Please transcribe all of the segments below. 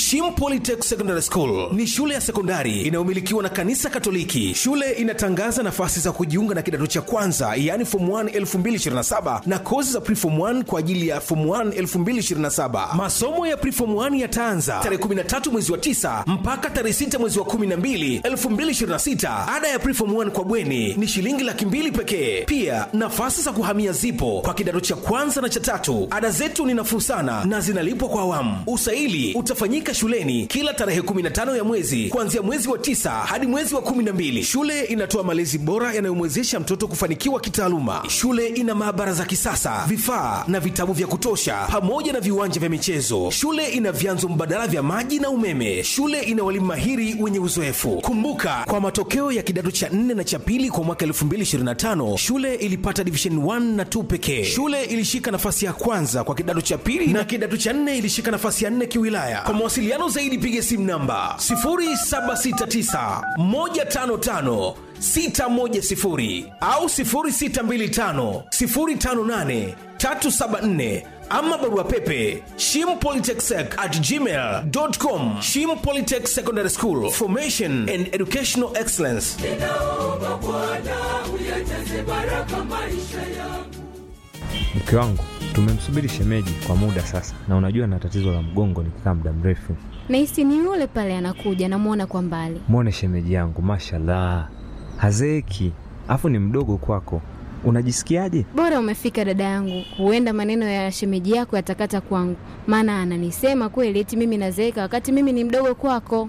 Shim Polytech Secondary School ni shule ya sekondari inayomilikiwa na kanisa Katoliki. Shule inatangaza nafasi za kujiunga na kidato cha kwanza, yaani form 1 2027 na kozi za preform 1 kwa ajili ya form 1 2027. Masomo ya preform 1 yataanza tarehe 13 mwezi wa 9 mpaka tarehe 6 mwezi wa 12 2026. Ada ya preform 1 kwa bweni ni shilingi laki mbili pekee. Pia nafasi za kuhamia zipo kwa kidato cha kwanza na cha tatu. Ada zetu ni nafuu sana na zinalipwa kwa awamu. Usaili utafanyika shuleni kila tarehe 15 ya mwezi kuanzia mwezi wa tisa hadi mwezi wa 12. Shule inatoa malezi bora yanayomwezesha mtoto kufanikiwa kitaaluma. Shule ina maabara za kisasa, vifaa na vitabu vya kutosha, pamoja na viwanja vya michezo. Shule ina vyanzo mbadala vya maji na umeme. Shule ina walimu mahiri wenye uzoefu. Kumbuka, kwa matokeo ya kidato cha 4 na cha pili kwa mwaka 2025 shule ilipata division 1 na 2 pekee. Shule ilishika nafasi ya kwanza kwa kidato cha pili na kidato cha 4 ilishika nafasi ya 4 kiwilaya. Kwa mawasiliano zaidi piga simu namba 0769 155 610 au 0625 058 374 ama barua pepe shimpolytechsec at gmail.com shim polytech secondary school formation and educational excellence ninaomba Bwana uyajaze baraka maisha yangu. Mke wangu tumemsubiri shemeji kwa muda sasa, na unajua na tatizo la mgongo nikikaa muda mrefu. Nahisi ni yule pale anakuja, namwona kwa mbali. Mwone shemeji yangu, mashallah, hazeeki, afu ni mdogo kwako. Unajisikiaje? Bora umefika dada yangu, huenda maneno ya shemeji yako yatakata kwangu, maana ananisema kweli eti mimi nazeeka wakati mimi ni mdogo kwako.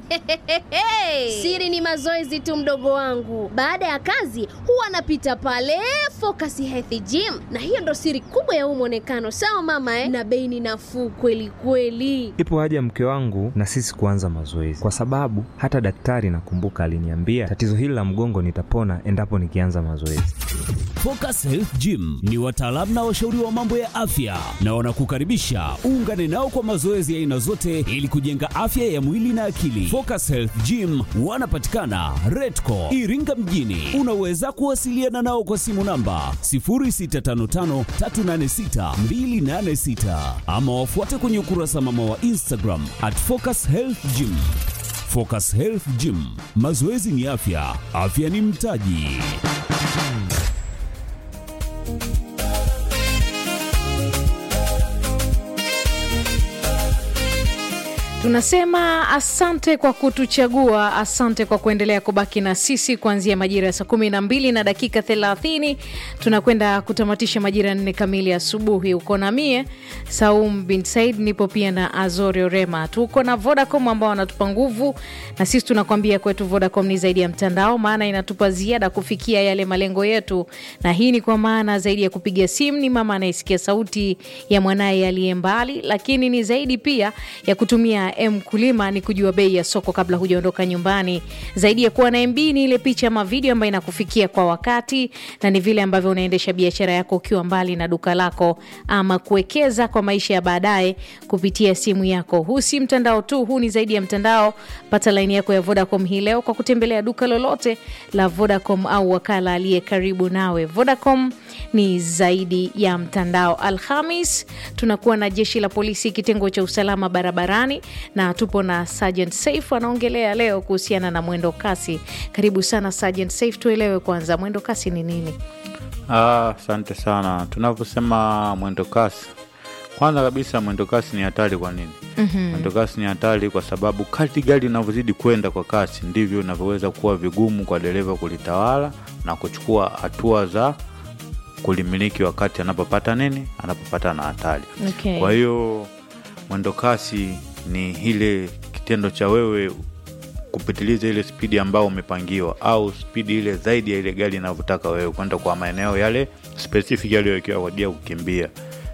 Siri ni mazoezi tu, mdogo wangu. Baada ya kazi huwa anapita pale Focus Health Gym, na hiyo ndo siri kubwa ya huu mwonekano. Sawa mama eh? Na bei ni nafuu kweli kweli. Ipo haja mke wangu na sisi kuanza mazoezi, kwa sababu hata daktari nakumbuka aliniambia tatizo hili la mgongo nitapona endapo nikianza mazoezi. Focus Health Gym ni wataalamu na washauri wa mambo ya afya na wanakukaribisha uungane nao kwa mazoezi ya aina zote ili kujenga afya ya mwili na akili. Focus Health Gym wanapatikana Redco Iringa mjini. Unaweza kuwasiliana nao kwa simu namba 0655386286 ama wafuate kwenye ukurasa mama wa Instagram at Focus Health Gym. Focus Health Gym, mazoezi ni afya, afya ni mtaji. Tunasema asante kwa kutuchagua, asante kwa kuendelea kubaki na sisi kuanzia majira ya saa kumi na mbili na dakika thelathini tunakwenda kutamatisha majira nne kamili asubuhi. Uko na mie Saum bin Said, nipo pia na Azori Orema. Tuko na Vodacom ambao wanatupa nguvu, na sisi tunakwambia kwetu Vodacom ni zaidi ya mtandao, maana inatupa ziada kufikia yale malengo yetu, na hii ni kwa maana zaidi ya kupiga simu, ni mama anayesikia sauti ya mwanaye aliye mbali, lakini ni zaidi pia ya kutumia mkulima ni kujua bei ya soko kabla hujaondoka nyumbani. Zaidi ya kuwa na MB ni ile picha ama video ambayo inakufikia kwa wakati, na ni vile ambavyo unaendesha biashara yako ukiwa mbali na duka lako, ama kuwekeza kwa maisha ya baadaye kupitia simu yako. Huu si mtandao tu, huu ni zaidi ya mtandao. Pata laini yako ya Vodacom hii leo kwa kutembelea duka lolote la Vodacom au wakala aliye karibu nawe. Vodacom ni zaidi ya mtandao. Alhamis tunakuwa na jeshi la polisi kitengo cha usalama barabarani na tupo na Sergeant Saif anaongelea leo kuhusiana na mwendo kasi. Karibu sana Sergeant Saif, tuelewe kwanza mwendo kasi ni nini? Asante sana. Tunavyosema mwendo kasi, kwanza kabisa mwendo kasi ni hatari. Kwa nini? mm-hmm. Mwendo kasi ni hatari kwa sababu kadri gari linavyozidi kwenda kwa kasi ndivyo inavyoweza kuwa vigumu kwa dereva kulitawala na kuchukua hatua za kulimiliki wakati anapopata nini, anapopata na hatari. Okay. Kwa hiyo mwendo kasi ni ile kitendo cha wewe kupitiliza ile spidi ambayo umepangiwa au spidi ile zaidi ya ile gari inavyotaka wewe kwenda kwa maeneo yale specific yaliyowekewa kwa ajili ya kukimbia.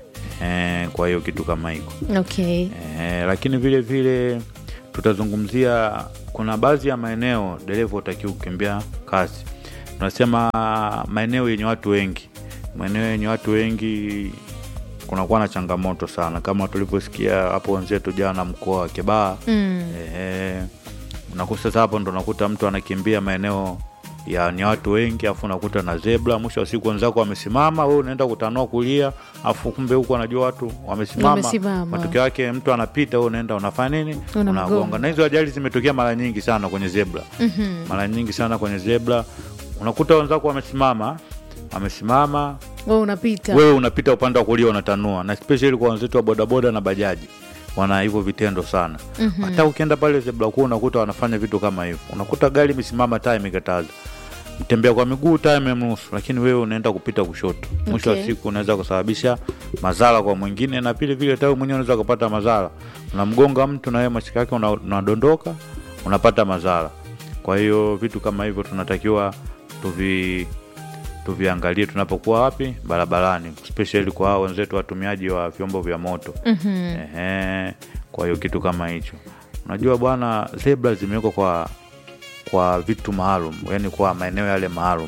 E, kwa hiyo kitu kama hiko Okay. e, lakini vile vile tutazungumzia kuna baadhi ya maeneo dereva utakiwa kukimbia kasi. Tunasema maeneo yenye watu wengi, maeneo yenye watu wengi kunakuwa na changamoto sana, kama tulivyosikia hapo wenzetu jana mkoa wa Kibaha Mm. Ehe, unakuta sasa hapo ndo unakuta mtu anakimbia maeneo ya ni watu wengi afu unakuta na zebra mwisho wa siku wenzako wamesimama wewe unaenda kutanua kulia afu kumbe huku anajua watu wamesimama Wamesimama. matokeo yake mtu anapita wewe unaenda unafanya nini Unamgonga. unagonga na hizo ajali zimetokea mara nyingi sana kwenye zebra Mhm. mara nyingi sana kwenye zebra unakuta wenzako wamesimama wamesimama wewe unapita wewe unapita upande wa kulia unatanua na especially kwa wenzetu wa bodaboda na bajaji wana hivyo vitendo sana Mhm. hata ukienda pale zebra kuu unakuta wanafanya vitu kama hivyo unakuta gari imesimama taa imekataza mtembea kwa miguu taa imemruhusu lakini wewe unaenda kupita kushoto mwisho Okay. wa siku unaweza kusababisha madhara kwa mwingine na pili vile hata wewe mwenyewe unaweza kupata madhara unamgonga mtu na wewe mashika yake una- unadondoka unapata madhara kwa hiyo vitu kama hivyo tunatakiwa tuvi tuviangalie tunapokuwa wapi barabarani especially kwa hao wenzetu watumiaji wa vyombo vya moto Mhm. Ehe, kwa hiyo kitu kama hicho unajua bwana zebra zimewekwa kwa kwa vitu maalum yani kwa maeneo yale maalum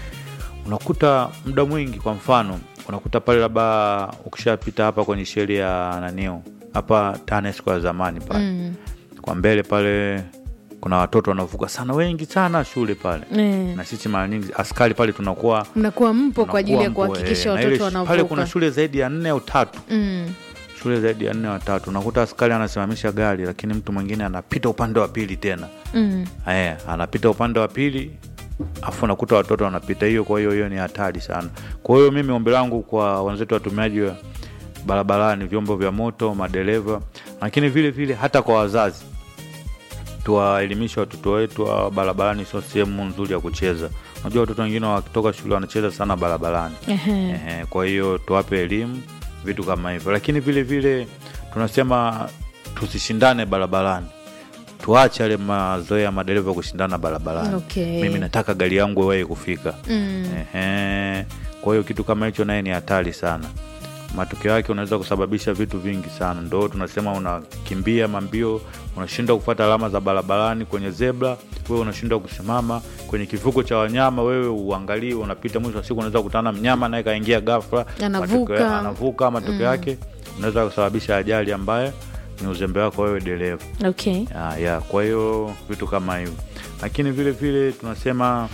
unakuta muda mwingi kwa mfano unakuta pale labda ukishapita hapa kwenye sheli ya nanio hapa tanesco ya zamani pale Mm. kwa mbele pale kuna watoto wanavuka sana wengi sana shule pale Eh. na sisi mara nyingi askari pale tunakuwa mnakuwa mpo kwa ajili ya tunakuwa mpo, kuhakikisha eh, na ile watoto sh- pale kuna wanavuka shule zaidi ya nne au tatu Mm. shule zaidi ya nne au tatu unakuta askari anasimamisha gari lakini mtu mwingine anapita upande wa pili tena Mm. eh, anapita upande wa pili afu unakuta watoto wanapita hiyo kwa hiyo hiyo ni hatari sana kwa hiyo mimi ombi langu kwa wenzetu watumiaji wa barabarani vyombo vya moto madereva lakini vile vile hata kwa wazazi tuwaelimisha watoto wetu wa barabarani sio sehemu nzuri ya kucheza unajua watoto wengine wakitoka shule wanacheza sana barabarani Ehe. Ehe, kwa hiyo tuwape elimu vitu kama hivyo lakini vile vile tunasema tusishindane barabarani tuache yale mazoea ya madereva kushindana barabarani Okay. mimi nataka gari yangu iwahi kufika Mm. Ehe, kwa hiyo kitu kama hicho naye ni hatari sana matokeo yake unaweza kusababisha vitu vingi sana ndo tunasema unakimbia mambio unashindwa kufuata alama za barabarani kwenye zebra wewe unashindwa kusimama kwenye kivuko cha wanyama wewe uangalie unapita mwisho wa siku unaweza kukutana mnyama naye kaingia ghafla Anavuka. Matokeo- anavuka matokeo yake unaweza kusababisha ajali ambayo ni uzembe wako wewe dereva Okay. ya, ya, kwa hiyo vitu kama hivyo lakini vile vile tunasema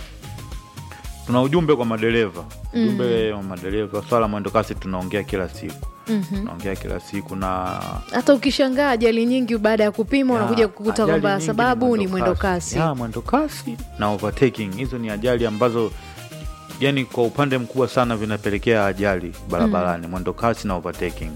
tuna ujumbe kwa madereva ujumbe wa madereva swala la mwendokasi tunaongea kila siku Mhm. tunaongea kila siku na hata ukishangaa ajali nyingi baada ya kupima ya, unakuja kukuta ajali kwamba nyingi sababu ni mwendo kasi ya mwendo kasi na overtaking hizo ni ajali ambazo yani kwa upande mkubwa sana vinapelekea ajali barabarani mwendo kasi na overtaking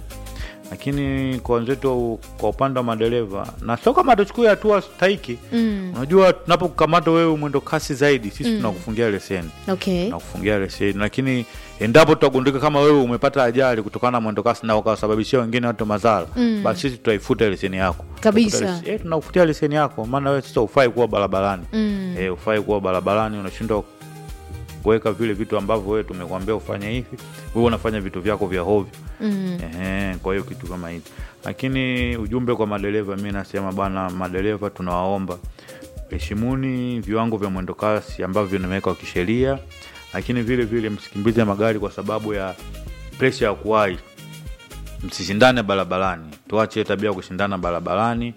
lakini kwa wenzetu kwa upande wa madereva na sio kama tuchukue hatua stahiki Mm. unajua tunapokukamata wewe mwendo kasi zaidi sisi tunakufungia leseni okay. nakufungia leseni lakini endapo tutagundika kama wewe umepata ajali kutokana na mwendo kasi na ukawasababishia wengine watu madhara Mm. basi sisi tutaifuta leseni yako Kabisa. Tutafuta lesi- eh, tunakufutia leseni yako maana wewe sasa ufai kuwa barabarani Mm. eh, ufai kuwa barabarani unashindwa kuweka vile vitu ambavyo wewe tumekuambia ufanye hivi wewe unafanya vitu vyako vya hovyo Mm. Ehe, kwa hiyo kitu kama hivi lakini ujumbe kwa madereva mi nasema bana madereva tunawaomba heshimuni viwango vya mwendokasi ambavyo vimewekwa kisheria lakini vile vile msikimbize magari kwa sababu ya presha ya kuwahi msishindane barabarani tuache hiyo tabia ya kushindana barabarani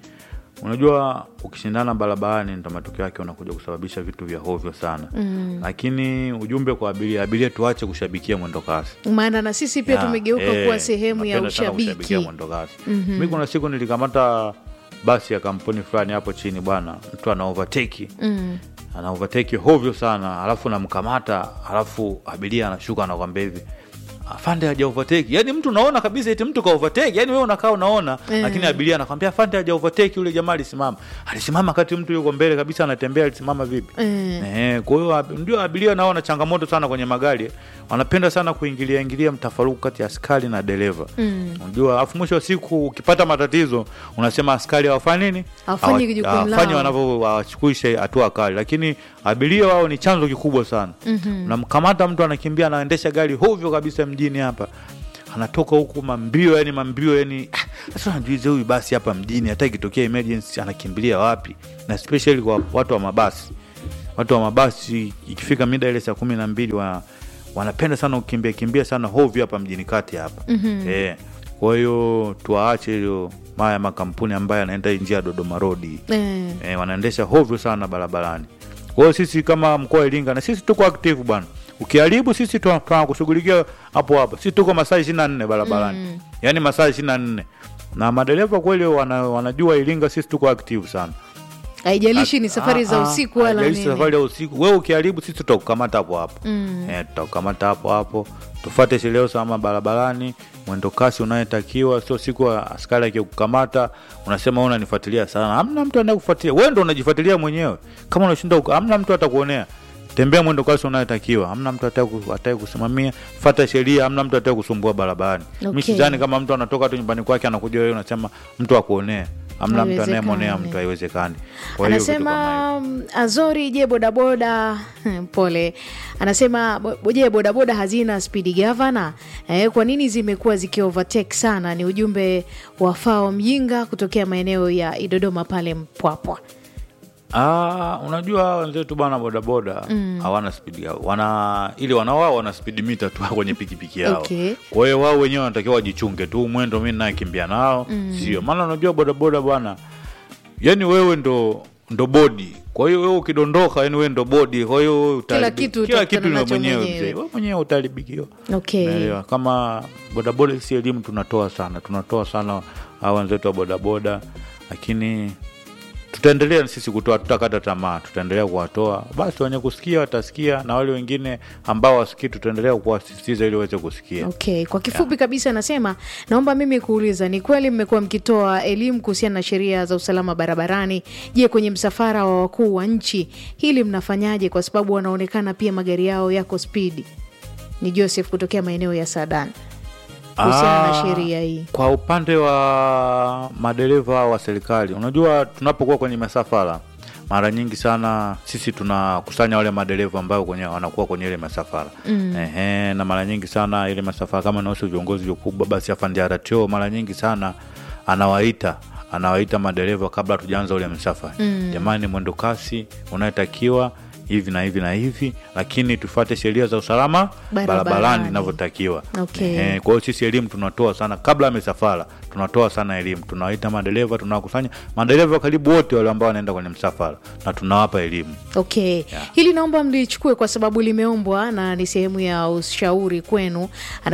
unajua ukishindana barabarani ndo matokeo yake unakuja kusababisha vitu vya hovyo sana Mm. lakini ujumbe kwa abiria abiria tuache kushabikia mwendokasi maana na sisi pia ya, tumegeuka eh, kuwa sehemu ya napenda sana kushabikia ushabiki mwendokasi Mhm. mi kuna siku nilikamata basi ya kampuni fulani hapo chini bwana mtu ana overtake Mm. ana overtake hovyo sana alafu namkamata alafu abiria anashuka anakwambia hivi afande haja overtake yani mtu unaona kabisa eti mtu ka overtake yani wewe unakaa unaona Eh. lakini abiria anakwambia afande haja overtake yule jamaa alisimama alisimama kati mtu yuko mbele kabisa anatembea alisimama vipi Eh. Eh, kwa hiyo ab- ndio abiria nao wana changamoto sana kwenye magari wanapenda sana kuingilia ingilia mtafaruku kati ya askari na dereva Mm. unajua afu mwisho wa siku ukipata matatizo unasema askari hawafanyi nini Hawafanyi Hawa- jukumu hawafanyi lao. wanavyo wachukuisha hatua kali lakini abiria wao ni chanzo kikubwa sana Mhm. unamkamata mtu anakimbia anaendesha gari hovyo kabisa mjini hapa anatoka huku mambio yani mambio yani ah, sasa unajiuliza huyu basi hapa mjini hata ikitokea emergency anakimbilia wapi na especially kwa watu wa mabasi watu wa mabasi ikifika mida ile saa kumi na mbili wa, wanapenda sana kukimbia kimbia sana hovyo hapa mjini kati hapa Mhm. eh, kwa hiyo tuwaache hiyo maya makampuni ambayo yanaenda njia ya dodoma rodi Eh. eh, wanaendesha hovyo sana barabarani kwa hiyo sisi kama mkoa wa iringa na sisi tuko active bwana ukiharibu sisi tuna- tunakushughulikia hapo hapo sisi tuko masaa ishiri na nne barabarani mm. yaani masaa ishiri na nne na madereva kweli wana, wanajua iringa sisi tuko active sana haijalishi ni safari za Ah, ah, usiku wala haijalishi nini safari ya usiku wewe ukiharibu sisi tutakukamata hapo hapo Mm. eh, tutakukamata hapo hapo tufuate sheria ya usalama barabarani mwendo kasi unayotakiwa sio siku ya askari akikukamata unasema wewe unanifuatilia sana hamna mtu anayekufuatilia wewe ndo unajifuatilia mwenyewe kama unashinda uka- hamna mtu atakuonea tembea mwendo kasi unayotakiwa hamna mtu atake kusimamia fata sheria hamna mtu atake kusumbua barabarani Okay. mi sidhani kama mtu anatoka tu nyumbani kwake anakuja wewe unasema mtu akuonea hamna mtu Haiwezekani. anayemwonea mtu haiwezekani Kwa hiyo vitu kama hivyo. anasema mm, azori je bodaboda pole anasema bo- je bodaboda hazina spidi gavana eh, kwa nini zimekuwa zikiovertake sana ni ujumbe wa fao mjinga kutokea maeneo ya idodoma pale mpwapwa Ah, unajua hawa wenzetu bana bodaboda hawana spidi yao wana ili wanawao wana spidi mita tu kwenye pikipiki yao Okay. kwa hiyo wao wenyewe wanatakiwa wajichunge tu mwendo mi nayekimbia nao sio maana unajua bodaboda bwana yani wewe ndo ndo bodi kwa hiyo wewe ukidondoka yani wewe ndo bodi kwa hiyo wewe utaharibi- kitu kila utakutana kitu ni nacho mwenyewe mwenyewe. mzee wewe mwenyewe utaharibikiwa okay Unaelewa? kama bodaboda sisi elimu tunatoa sana tunatoa sana hawa wenzetu wa bodaboda lakini tutaendelea sisi kutoa tutakata tamaa tutaendelea kuwatoa basi wenye kusikia watasikia na wale wengine ambao wasikii tutaendelea kuwasisitiza ili waweze kusikia okay kwa kifupi kabisa anasema naomba mimi kuuliza ni kweli mmekuwa mkitoa elimu kuhusiana na sheria za usalama barabarani je kwenye msafara wa wakuu wa nchi hili mnafanyaje kwa sababu wanaonekana pia magari yao yako spidi ni joseph kutokea maeneo ya sadan kuhusiana na Ah, sheria hii kwa upande wa madereva wa serikali unajua tunapokuwa kwenye masafara mara nyingi sana sisi tunakusanya wale madereva ambao kwenye wanakuwa kwenye ile masafara mm. Ehe, na mara nyingi sana ile masafara kama nahusu viongozi wakubwa basi afande RTO mara nyingi sana anawaita anawaita madereva kabla hatujaanza ule msafara mm. jamani mwendo kasi unayotakiwa hivi na hivi na hivi lakini tufuate sheria za usalama Barabarani. barabarani inavyotakiwa Okay. Ehe, kwa hiyo sisi elimu tunatoa sana kabla ya misafara tunatoa sana elimu tunawaita madereva tunawakusanya madereva karibu wote wale ambao wanaenda kwenye msafara na tunawapa elimu okay hili naomba mlichukue kwa sababu limeombwa na ni sehemu ya ushauri kwenu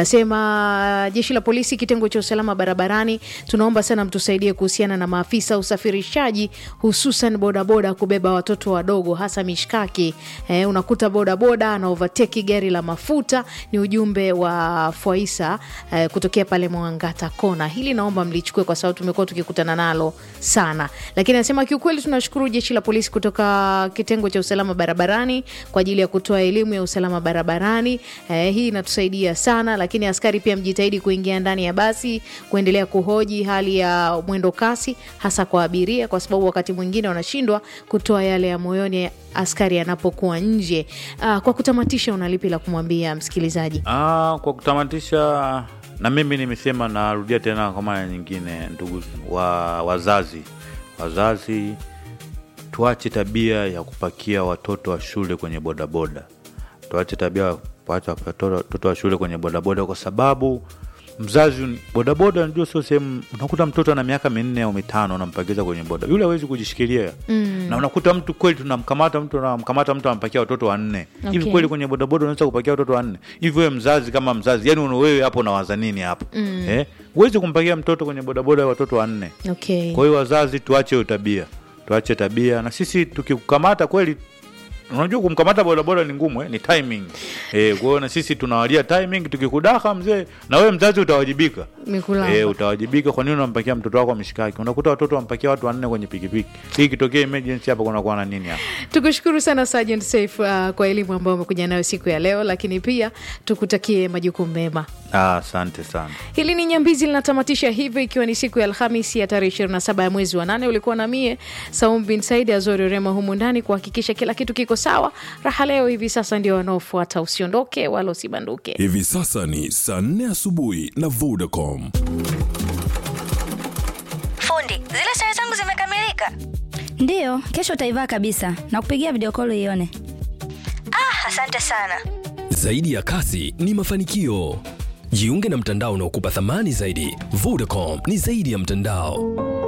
anasema jeshi la polisi kitengo cha usalama barabarani tunaomba sana mtusaidie kuhusiana na maafisa usafirishaji hususan bodaboda kubeba watoto wadogo hasa mishkaki eh, unakuta bodaboda ana overtake gari la mafuta ni ujumbe wa fwaisa eh, kutokea pale mwangata kona hili naomba mlichukue kwa sababu tumekuwa tukikutana nalo sana lakini anasema kiukweli tunashukuru jeshi la polisi kutoka kitengo cha usalama barabarani kwa ajili ya kutoa elimu ya usalama barabarani eh, hii inatusaidia sana lakini askari pia mjitahidi kuingia ndani ya basi kuendelea kuhoji hali ya mwendo kasi hasa kwa abiria kwa sababu wakati mwingine wanashindwa kutoa yale ya moyoni askari anapokuwa nje ah, kwa kutamatisha unalipi la kumwambia msikilizaji ah, kwa kutamatisha na mimi nimesema narudia tena kwa mara nyingine ndugu wa wazazi wazazi tuache tabia ya kupakia watoto wa shule kwenye bodaboda tuache tabia ya kuacha watoto watoto wa shule kwenye bodaboda kwa sababu mzazi bodaboda najua sio sehemu unakuta mtoto ana miaka minne au mitano unampakiza kwenye boda yule hawezi kujishikilia mm. na unakuta mtu kweli tunamkamata mtu unamkamata mtu anampakia watoto wanne hivi Okay. kweli kwenye bodaboda unaweza kupakia watoto wanne hivi wewe mzazi kama mzazi yani una- wewe hapo unawaza nini hapo mm. eh? huwezi kumpakia mtoto kwenye bodaboda watoto wanne okay. kwa hiyo wazazi tuache hiyo tabia tuache tabia na sisi tukikukamata kweli unajua kumkamata bodaboda ni ngumu eh? ni timing eh, kwa hiyo na sisi tunawalia timing tukikudaka mzee na wewe mzazi utawajibika Mikulamba. Eh, utawajibika kwa nini unampakia mtoto wako mishikaki unakuta watoto wampakia watu wanne kwenye pikipiki hii ikitokea emergency hapa kunakuwa na nini hapa tukushukuru sana Sergeant Safe uh, kwa elimu ambayo umekuja nayo siku ya leo lakini pia tukutakie majukumu mema Ah, asante sana hili ni nyambizi linatamatisha hivyo ikiwa ni siku ya alhamisi ya tarehe 27 ya mwezi wa nane ulikuwa na mie saum bin said azori rema humu ndani kuhakikisha kila kitu kiko sawa raha leo hivi sasa ndio wanaofuata usiondoke wala usibanduke Hivi sasa ni saa nne asubuhi na Vodacom. Fundi, zile sare zangu zimekamilika. Ndiyo, kesho utaivaa kabisa na kupigia video call ione. Ah, asante sana. Zaidi ya kasi ni mafanikio. Jiunge na mtandao unaokupa thamani zaidi. Vodacom ni zaidi ya mtandao.